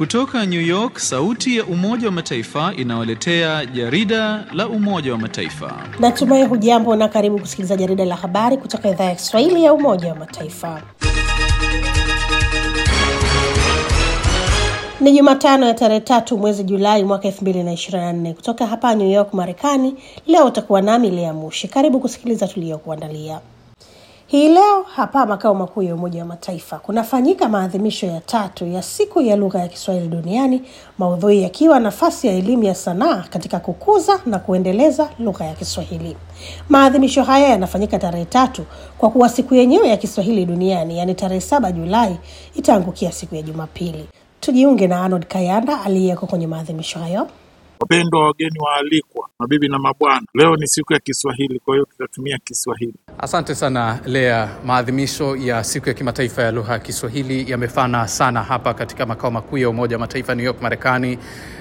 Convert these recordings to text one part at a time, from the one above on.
Kutoka New York, sauti ya Umoja wa Mataifa inawaletea jarida la Umoja wa Mataifa. Natumai hujambo na karibu kusikiliza jarida la habari kutoka idhaa ya Kiswahili ya Umoja wa Mataifa. Ni Jumatano ya tarehe tatu mwezi Julai mwaka 2024 kutoka hapa New York, Marekani. Leo utakuwa nami Lea Mushi. Karibu kusikiliza tuliyokuandalia. Hii leo hapa makao makuu ya Umoja wa Mataifa kunafanyika maadhimisho ya tatu ya siku ya lugha ya Kiswahili duniani, maudhui yakiwa nafasi ya elimu ya sanaa katika kukuza na kuendeleza lugha ya Kiswahili. Maadhimisho haya yanafanyika tarehe tatu kwa kuwa siku yenyewe ya Kiswahili duniani, yaani tarehe saba Julai, itaangukia siku ya Jumapili. Tujiunge na Arnold Kayanda aliyeko kwenye maadhimisho hayo. Wapendwa wageni waalikwa, mabibi na mabwana, leo ni siku ya Kiswahili, kwa hiyo tutatumia Kiswahili. Asante sana Lea. Maadhimisho ya siku ya kimataifa ya lugha ya Kiswahili yamefana sana hapa katika makao makuu ya Umoja wa Mataifa New York, Marekani,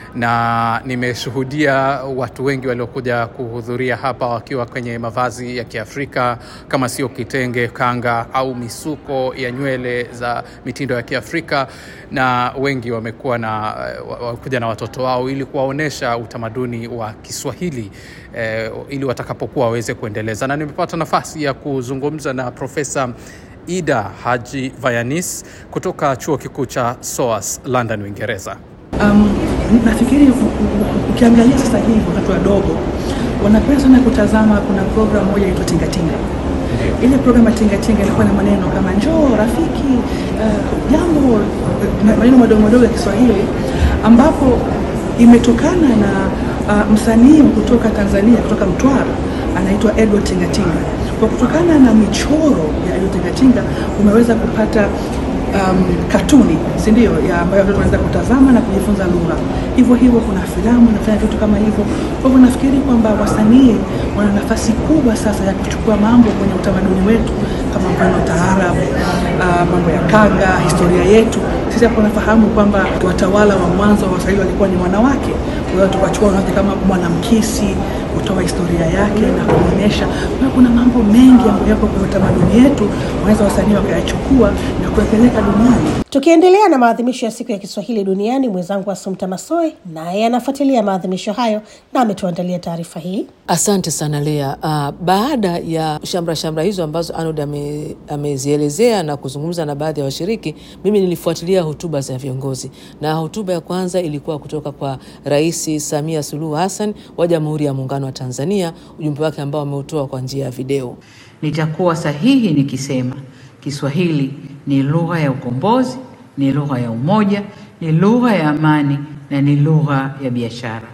na nimeshuhudia watu wengi waliokuja kuhudhuria hapa wakiwa kwenye mavazi ya Kiafrika kama sio kitenge, kanga au misuko ya nywele za mitindo ya Kiafrika, na wengi wamekuwa na wakuja na watoto wao ili kuwaonyesha utamaduni wa Kiswahili eh, ili watakapokuwa waweze kuendeleza, na nimepata nafasi ya kuzungumza na Profesa Ida Haji Vayanis kutoka chuo kikuu cha SOAS London, Uingereza. Um, nafikiri ukiangalia sasa hivi watoto wadogo wanapenda sana kutazama, kuna program moja inaitwa Tingatinga. Ile program ya Tingatinga ilikuwa na maneno kama njoo rafiki, jambo, uh, maneno madogo madogo ya Kiswahili ambapo imetokana na uh, msanii kutoka Tanzania kutoka Mtwara anaitwa Edward Tingatinga. Kwa kutokana na michoro ya Edward Tingatinga umeweza kupata um, katuni si ndio, ya ambayo watoto wanaweza kutazama na kujifunza lugha. Hivyo hivyo kuna filamu inafanya vitu kama hivyo. Kwa hivyo nafikiri kwamba wasanii wana nafasi kubwa sasa ya kuchukua mambo kwenye utamaduni wetu kama mfano taarabu, uh, mambo ya kanga, historia yetu. Sisi hapo nafahamu kwamba watawala wa mwanzo wa Waswahili walikuwa ni wanawake, kwa hiyo tukachukua wanawake kama Mwanamkisi kutoa historia yake na kuonyesha. Kwa kuna mambo mengi ambayo yako kwenye utamaduni yetu, wanaweza wasanii wakayachukua na kuyapeleka duniani. Tukiendelea na maadhimisho ya siku ya Kiswahili duniani, mwenzangu Asumta Masoe naye anafuatilia maadhimisho hayo na ametuandalia taarifa hii. Asante sana Lea. Uh, baada ya shamra shamra hizo ambazo Arnold ame, amezielezea na kuzungumza na baadhi ya washiriki, mimi nilifuatilia hotuba za viongozi, na hotuba ya kwanza ilikuwa kutoka kwa Rais Samia Suluhu Hassan wa Jamhuri ya Muungano wa Tanzania, ujumbe wake ambao ameutoa kwa njia ya video. Nitakuwa sahihi nikisema Kiswahili ni lugha ya ukombozi, ni lugha ya umoja, ni lugha ya amani na ni lugha ya biashara.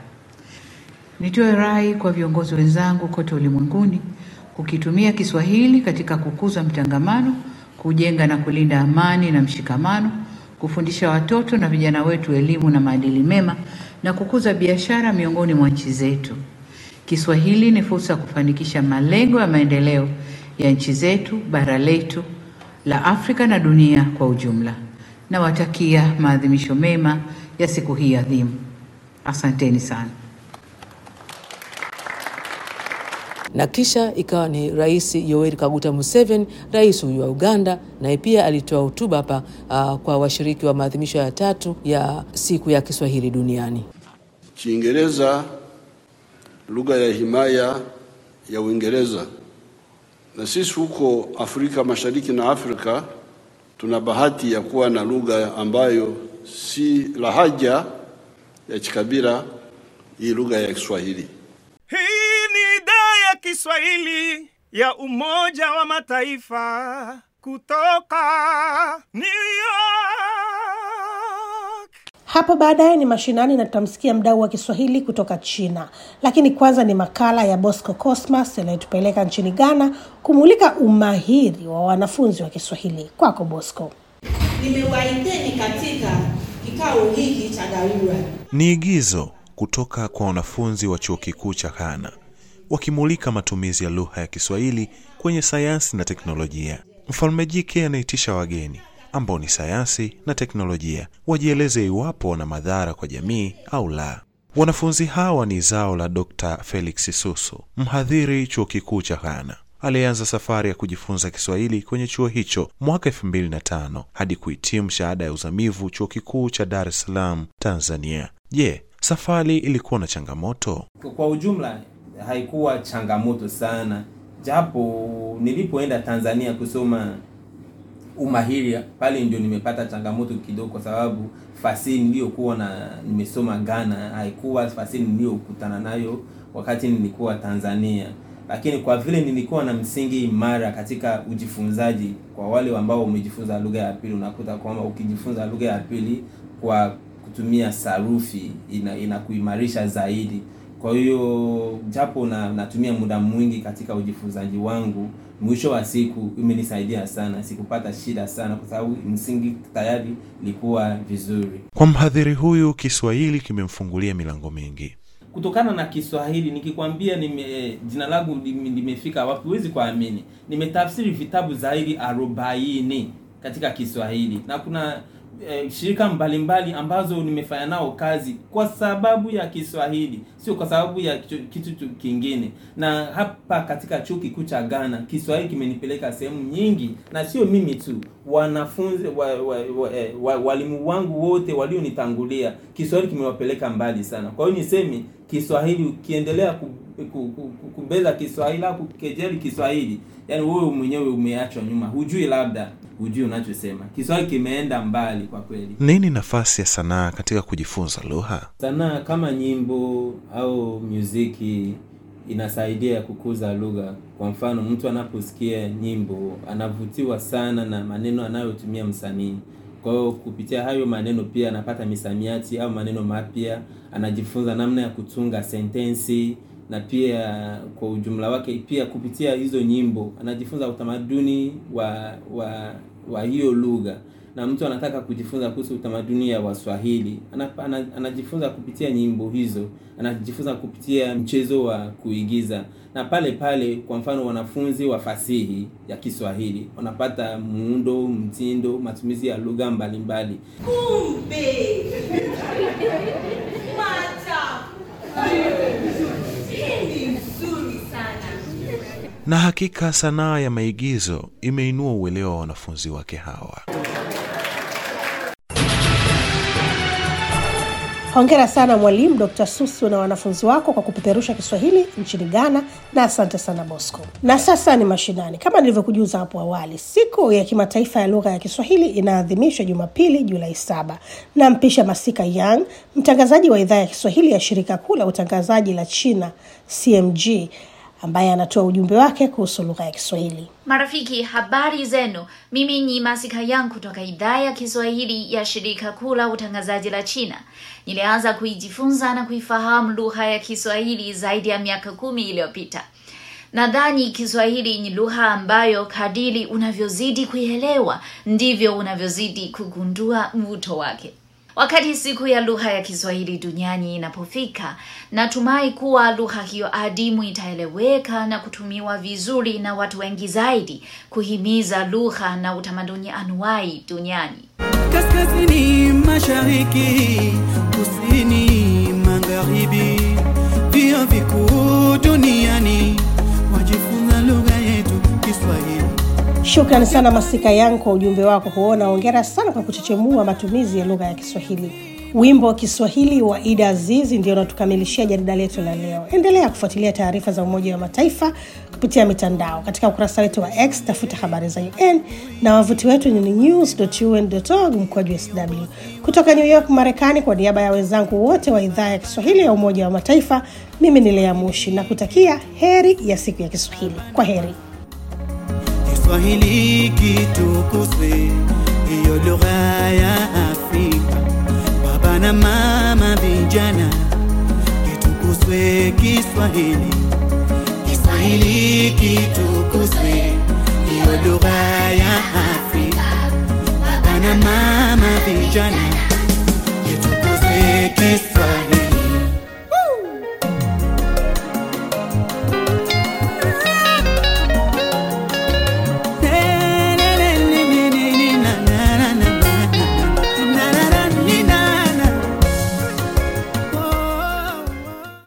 Nitoe rai kwa viongozi wenzangu kote ulimwenguni kukitumia Kiswahili katika kukuza mtangamano, kujenga na kulinda amani na mshikamano, kufundisha watoto na vijana wetu elimu na maadili mema na kukuza biashara miongoni mwa nchi zetu. Kiswahili ni fursa ya kufanikisha malengo ya maendeleo ya nchi zetu, bara letu la Afrika na dunia kwa ujumla. Nawatakia maadhimisho mema ya siku hii adhimu. Asanteni sana. Na kisha ikawa ni Rais Yoweri Kaguta Museveni, rais huyu wa Uganda, naye pia alitoa hotuba hapa uh, kwa washiriki wa maadhimisho ya tatu ya siku ya Kiswahili duniani. Kiingereza lugha ya himaya ya Uingereza, na sisi huko Afrika Mashariki na Afrika tuna bahati ya kuwa na lugha ambayo si lahaja ya kikabila, hii lugha ya Kiswahili. Hii ni idhaa ya Kiswahili ya Umoja wa Mataifa kutoka New York. Hapo baadaye ni mashinani na tutamsikia mdau wa Kiswahili kutoka China, lakini kwanza ni makala ya Bosco Cosmas yanayotupeleka nchini Ghana kumulika umahiri wa wanafunzi wa Kiswahili. Kwako Bosco. Nimewaiteni katika kikao hiki cha dharura. Ni igizo kutoka kwa wanafunzi wa chuo kikuu cha Ghana wakimulika matumizi ya lugha ya Kiswahili kwenye sayansi na teknolojia. Mfalme jike anaitisha wageni ambao ni sayansi na teknolojia wajieleze iwapo wana madhara kwa jamii au la. Wanafunzi hawa ni zao la Dr. Felix Susu, mhadhiri chuo kikuu cha Ghana. aliyeanza safari ya kujifunza Kiswahili kwenye chuo hicho mwaka 2005 hadi kuhitimu shahada ya uzamivu chuo kikuu cha Dar es Salaam, Tanzania. Je, safari ilikuwa na changamoto? Kwa ujumla haikuwa changamoto sana, japo nilipoenda Tanzania kusoma umahiri pale ndio nimepata changamoto kidogo, kwa sababu fasihi niliyokuwa na nimesoma Ghana haikuwa fasihi niliyokutana nayo wakati nilikuwa Tanzania, lakini kwa vile nilikuwa na msingi imara katika ujifunzaji, kwa wale ambao wamejifunza lugha ya pili, unakuta kwamba ukijifunza lugha ya pili kwa kutumia sarufi ina inakuimarisha zaidi. Kwa hiyo japo na natumia muda mwingi katika ujifunzaji wangu, mwisho wa siku imenisaidia sana, sikupata shida sana kwa sababu msingi tayari ilikuwa vizuri. Kwa mhadhiri huyu, Kiswahili kimemfungulia milango mingi. Kutokana na Kiswahili nikikwambia, nime jina langu lime- limefika wapi, huwezi kuamini. Nimetafsiri vitabu zaidi arobaini katika Kiswahili na kuna eh, shirika mbalimbali ambazo nimefanya nao kazi kwa sababu ya Kiswahili, sio kwa sababu ya kitu, kitu tu kingine. Na hapa katika chuo kikuu cha Ghana Kiswahili kimenipeleka sehemu nyingi, na sio mimi tu, wanafunzi wa, wa, wa, eh, wa, walimu wangu wote walionitangulia, Kiswahili kimewapeleka mbali sana. Kwa hiyo niseme Kiswahili ukiendelea ku, ku, ku, ku, kubeza Kiswahili au kukejeli Kiswahili, yani wewe mwenyewe umeachwa nyuma, hujui labda hujui unachosema. Kiswahili kimeenda mbali kwa kweli. Nini nafasi ya sanaa katika kujifunza lugha? Sanaa kama nyimbo au muziki inasaidia kukuza lugha. Kwa mfano, mtu anaposikia nyimbo anavutiwa sana na maneno anayotumia msanii. Kwa hiyo kupitia hayo maneno pia anapata misamiati au maneno mapya, anajifunza namna ya kutunga sentensi na pia kwa ujumla wake, pia kupitia hizo nyimbo anajifunza utamaduni wa wa wa hiyo lugha na mtu anataka kujifunza kuhusu utamaduni ya Waswahili ana, ana, anajifunza kupitia nyimbo hizo, anajifunza kupitia mchezo wa kuigiza, na pale pale, kwa mfano, wanafunzi wa fasihi ya Kiswahili wanapata muundo, mtindo, matumizi ya lugha mbalimbali. Kumbe maajabu! Hii ni nzuri sana. Na hakika sanaa ya maigizo imeinua uelewa wa wanafunzi wake hawa. Hongera sana mwalimu Dr. Susu na wanafunzi wako kwa kupeperusha Kiswahili nchini Ghana, na asante sana Bosco. Na sasa ni mashinani. Kama nilivyokujuza hapo awali, siku ya kimataifa ya lugha ya Kiswahili inaadhimishwa Jumapili, Julai saba. Na mpisha Masika Young, mtangazaji wa idhaa ya Kiswahili ya shirika kuu la utangazaji la China CMG, ambaye anatoa ujumbe wake kuhusu lugha ya Kiswahili. Marafiki, habari zenu. Mimi ni Masika Yang kutoka idhaa ya Kiswahili ya shirika kuu la utangazaji la China. Nilianza kuijifunza na kuifahamu lugha ya Kiswahili zaidi ya miaka kumi iliyopita. Nadhani Kiswahili ni lugha ambayo kadiri unavyozidi kuielewa ndivyo unavyozidi kugundua mvuto wake. Wakati siku ya lugha ya Kiswahili duniani inapofika, natumai kuwa lugha hiyo adimu itaeleweka na kutumiwa vizuri na watu wengi zaidi, kuhimiza lugha na utamaduni anuwai duniani. kaskazini, mashariki, kusini, magharibi, vio vikuu duniani wajifunza lugha yetu Kiswahili. Shukrani sana Masika Yang kwa ujumbe wako huo, na hongera sana kwa kuchechemua matumizi ya lugha ya Kiswahili. Wimbo wa Kiswahili wa Ida Azizi ndio unatukamilishia jarida letu la leo. Endelea kufuatilia taarifa za Umoja wa Mataifa kupitia mitandao. Katika ukurasa wetu wa X tafuta habari za UN na wavuti wetu ni news.un.org mkwaju sw. Kutoka New York, Marekani, kwa niaba ya wenzangu wote wa idhaa ya Kiswahili ya Umoja wa Mataifa, mimi ni Lea Mushi na kutakia heri ya siku ya Kiswahili. Kwa heri. Kiswahili kitukuzwe, hiyo lugha ya Afrika. Baba na mama, vijana, kitukuzwe Kiswahili. Kiswahili kitukuzwe, hiyo lugha ya Afrika. Baba na mama, vijana, kitukuzwe Kiswahili.